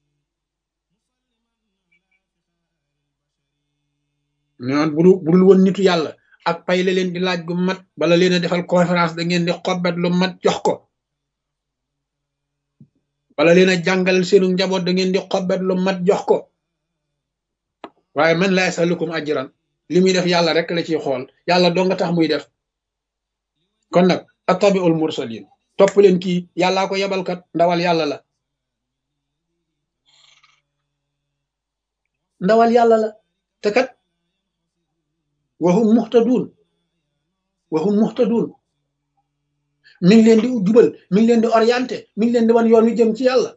noon budul budul woon nitu yàlla ak pay la leen di laaj gu mat bala leen a defal conférence da ngeen di xobbet lu mat jox ko bala leen a jàngal seenu njaboot da ngeen di xobbet lu mat jox ko waaye man la yasalukum ajran li muy def yàlla rek la ciy xool yàlla doo nga tax muy def kon nag attabiul mursalin topp leen kii yàllaa ko yebalkat ndawal yàlla la ndawal yàlla la te kat waxum muxtaduun waxum muxtaduun mi ngi leen di jubal mi ngi leen di orienté mi ngi leen di wan yoon wi jëm ci yàlla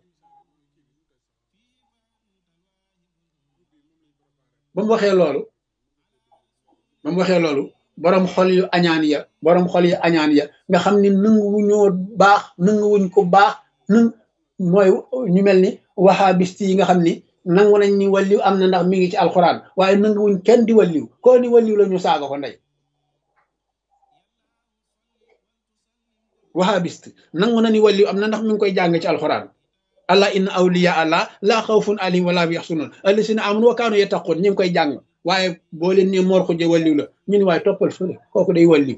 ba mu waxee loolu ba mu waxee loolu borom xol yu añaan ya borom xol yu añaan ya nga xam ni nanguwuñoo baax nanguwuñ ko baax nang mooy ñu mel ni wahabist yi nga xam ni nangu nañ ni walliw am na ndax mi ngi ci alxuraan waaye nanguwuñ kenn di walliw koo ni walliw la ñu saaga ko ndey wahabist nangu na ni walliw am na ndax mi ngi koy jàng ci alxuraan allah inna awliya allah laa xawfun alayhim wala hum yaxsunun allasina amanu wa kaanu yattaqun ñu ngi koy jàng waaye boo leen ne moor xujje walliw la ñu ni waaye toppal fële kooku day walliw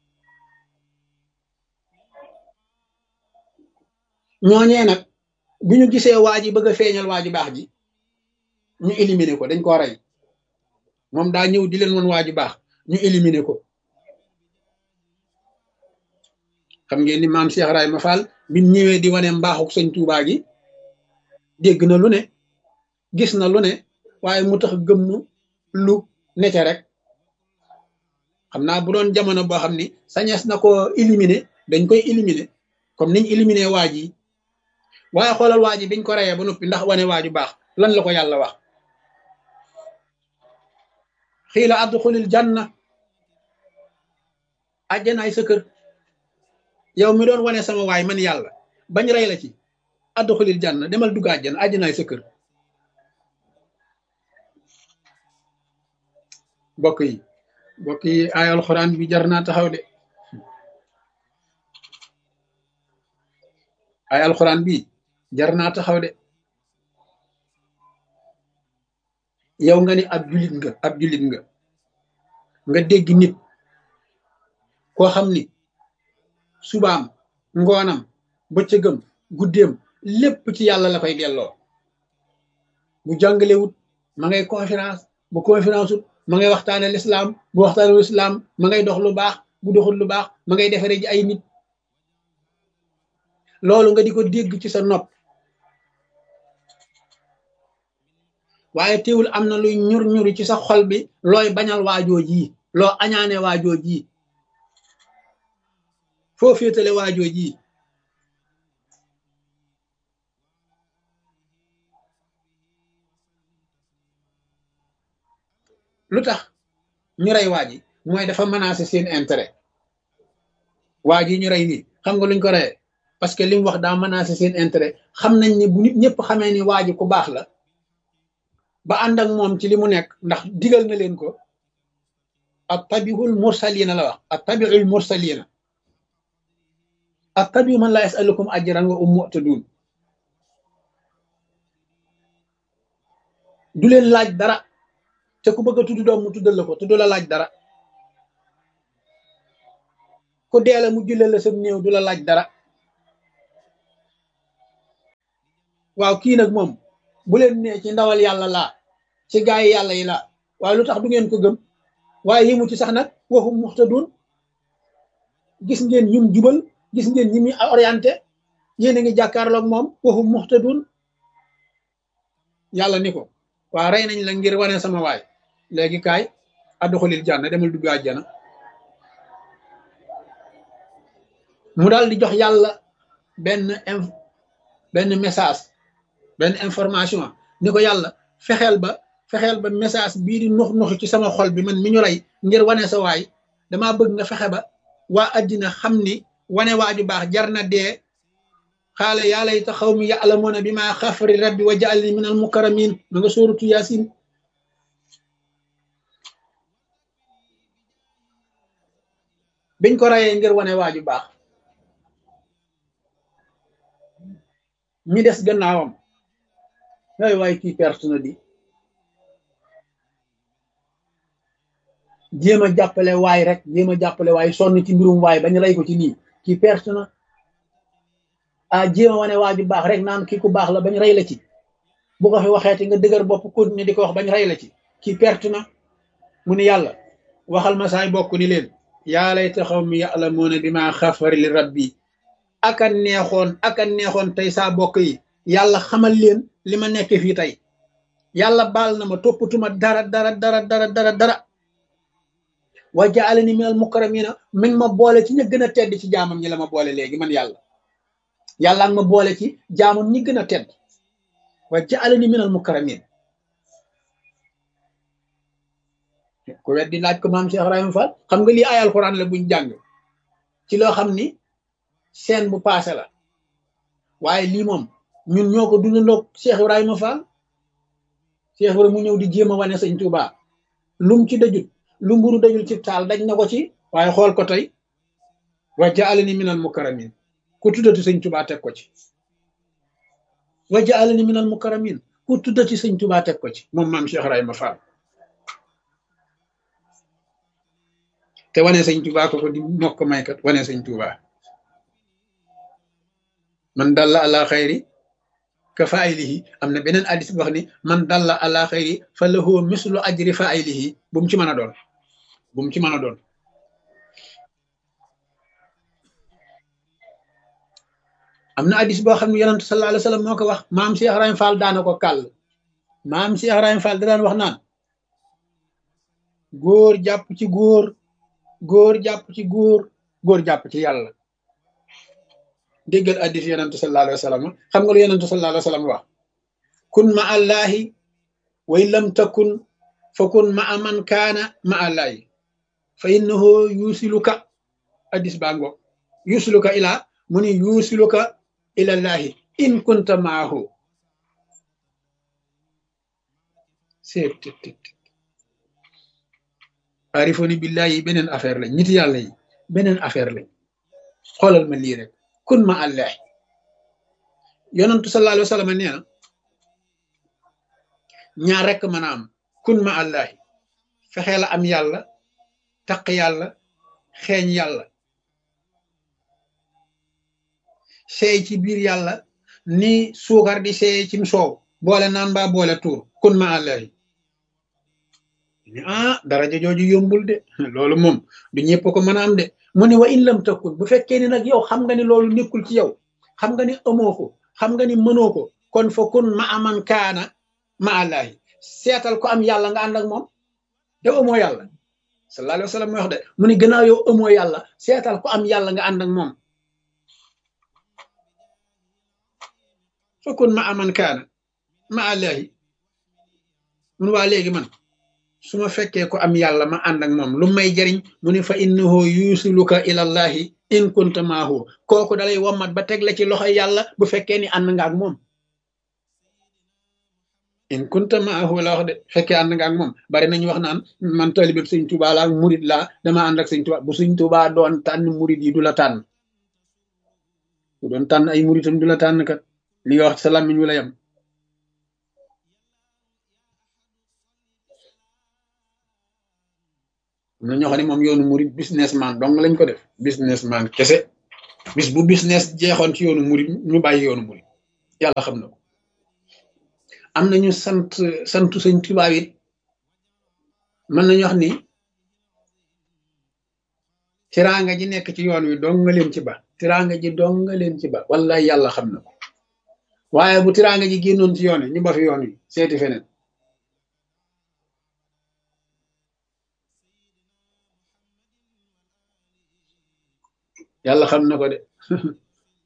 ñooñee nag bi ñu gisee waa ji bëgg a feeñal waa ji baax ji ñu éliminer ko dañ ko rey moom daa ñëw di leen woon waa ji baax ñu éliminer ko xam ngeen ni maam Cheikh Ibrahima Fall bi mu ñëwee di wane mbaaxuk sëñ Tuubaa gi dégg na lu ne gis na lu ne waaye mu tax gëm nu lu nete rek xam naa bu doon jamono boo xam ni sañees na ko éliminer dañ koy éliminer comme niñ éliminer waa ji waaye xoolal waa ji biñ ko reyee ba noppi ndax wane waa ju baax lan la ko yàlla wax xiila adxulil janna àjjanaay sa kër yow mi doon wane sama waay man yàlla bañ rey la ci adxulil janna demal dugg àjjana àjjanaay sa kër mbokk yi mbokk yi ay alxuraan bi jar naa taxaw de ay alxuraan bi jar naa taxaw de yow nga ni ab julit nga ab julit nga nga dégg nit koo xam ni subaam ngoonam bëccëgam guddeem lépp ci yàlla la koy delloo bu jàngalewut ma ngay conférence bu conférence ut ma ngay waxtaane lislaam bu waxtaane lislaam ma ngay dox lu baax bu doxul lu baax ma ngay defare ji ay nit loolu nga di ko dégg ci sa nopp waaye teewul am na luy ñur ñuri ci sa xol bi looy bañal waajoo ji loo añaane waajoo ji foo féetale waajoo ji lu tax ñu rey waa ji mooy dafa menacé seen intérêt waa ji ñu rey nii xam nga luñ ko reyee parce que li mu wax daa menacé seen intérêt xam nañ ne bu nit ñëpp xamee ni waa ji ku baax la ba ànd ak moom ci li mu nekk ndax digal na leen ko at tabiul mursalina la wax at tabiul mursalina at tabiu man la yasalukum ajran wa um mu'tadun du leen laaj dara te ku bëgg a tudd doom mu tuddal la ko te du la laaj dara ku deela mu julle la sam néew du la laaj dara waaw kii nag moom bu leen nee ci ndawal yàlla laa ci gaa yi yàlla yi laa waaye lu tax du ngeen ko gëm waaye yëmu ci sax nag waxum muxtadun gis ngeen ñum jubal gis ngeen ñi muy orienté yéen a ngi jàkkaarloog moom waxum muxtadun yàlla ni ko waa rey nañ la ngir wane sama waay léegi kaay adduxulil jànna demul dugg àjjana mu daal di jox yàlla benn benn message benn information ni ko yàlla fexeel ba fexeel ba message bii di nux nuxi ci sama xol bi man mi ñu rey ngir wane sa waay damaa bëgg nga fexe ba waa addina xam ni wane waaju baax jar na dee xaala yaa layta xawmi ya'lamuuna bi ma xafari rabbi wa ja'alni min al mukarramin ma nga sóoratu yaasin biñ ko rayee ngir wane waaju baax ñi des gannaawam waay waay kii perte na di jéem a jàppale waay rek jéem a jàppale waay sonn ci mbirum waay bañ rey ko ci nii kii perte na ah jéem a wane waaju baax rek naan kii ku baax la bañ rey la ci bu ko fi waxeeti nga dëgër bopp continuer di ko wax bañ rey la ci kii perte na mu ni yàlla waxal ma saay bokk ni leen yaa layta xawmi ya'lamuuna bimaa xafara li rabbi aka neexoon aka neexoon tey saa bokk yi yàlla xamal leen li ma nekk fii tey yàlla baal na ma toppatuma dara dara dara dara dara dara wa ja'alani minal mukarramina mi ngi ma boole ci ña gën a tedd ci jaamam ñi la ma boole léegi man yàlla yàlla nga ma boole ci jaamam ñi gën a tedd wa ja'alani minal mukarramin ku weddi laaj ko maam Cheikh Ibrahima Fall xam nga lii ay alxuraan la buñ jàng ci loo xam ni seen bu paase la waaye lii moom ñun ñoo ko dundandoog Cheikh Ibrahima Fall Cheikh Ibrahima mu ñëw di jéem a wane sëñ Touba lum ci dajut lu mburu dajul ci taal daj na ko ci waaye xool ko tey wa ja'alani minal mukarramin ku tuddati sëñ Touba teg ko ci wa ja'alani minal mukarramin ku tuddati sëñ Touba teg ko ci moom maam Cheikh Ibrahima Fall te wane sëñ Touba ko ko di mokk maykat wane sëñ Touba man dalla ala xayri ka faaylihi am na beneen addis bu wax ni man dalla ala xayri fa lahu mislu ajri faaylihi bu mu ci mën a doon bu mu ci mën a doon am na addis boo xam ne yonent sallallahu alayhi wa sallam moo ko wax maam Cheikh Ibrahima Fall daana ko kàll maam Cheikh Ibrahima Fall da daan wax naan góor jàpp ci góor góor jàpp ci góor góor jàpp ci yàlla déggal addis yonentu sallallahu alayhi wa sallam xam nga lu yonentu sallallahu alayhi wa sallam wax kun ma allahi wa in lam takun fa kun ma man kaana ma allahi fa innahu yusiluka addis baa ngoog yusiluka ila mu ni yusiluka ila llahi in kunta maahu seet arifoni billahi beneen affaire lañ nit yàlla yi beneen affaire lañ xoolal ma lii rek kun ma allahi yonantu sallallahu alayhi wa sallam nee na ñaar rekk mën a am kun ma allahi fexe la am yàlla taq yàlla xeeñ yàlla seey ci biir yàlla ni suukar di seey cim soow boole naan mbaa boole tuur kun ma allahi ah daraja jooju yombul de loolu moom du ñëpp ko mën a am de mu ne wa in lam takun bu fekkee ni nag yow xam nga ni loolu nekkul ci yow xam nga ni amoo ko xam nga ni mënoo ko kon fa kun ma aman kaana ma allahi seetal ko am yàlla nga ànd ak moom yow amoo yàlla sallallahu alayhi wa sallam mooy wax de mu ne gannaaw yow amoo yàlla seetal ko am yàlla nga ànd ak moom fa kun ma aman kaana ma allahi mun waa léegi man su ma fekkee ko am yàlla ma ànd ak moom lu may jariñ mu ne fa innahu yusiluka ilallahi in kunta maahu kooku dalay wommat ba teg la ci loxo yàlla bu fekkee ni ànd nga ak moom in kunta maahu la wax de fekkee ànd nga ak moom bari nañu wax naan man talibé sëñ Tuubaa laa murid laa dama ànd ak sëñ Tuubaa bu sëñ Tuubaa doon tànn murid yi du la tànn bu doon tànn ay muridam du la tànn kat li nga wax sa làmmiñ wu la yam am na ñoo xam ne moom yoonu murid businessman dong lañ ko def businessman kese bis bu business jeexoon ci yoonu murid ñu bàyyi yoonu murid yàlla xam na ko am nañu sant santu sëñ Tuubaa it mën nañu wax ni tiraanga ji nekk ci yoon wi dong nga leen ci ba tiraanga ji dong nga leen ci ba wallahi yàlla xam na ko waaye bu tiraanga ji génnoon ci yoon wi ñu ba fi yoon wi seeti feneen yàlla xam na ko de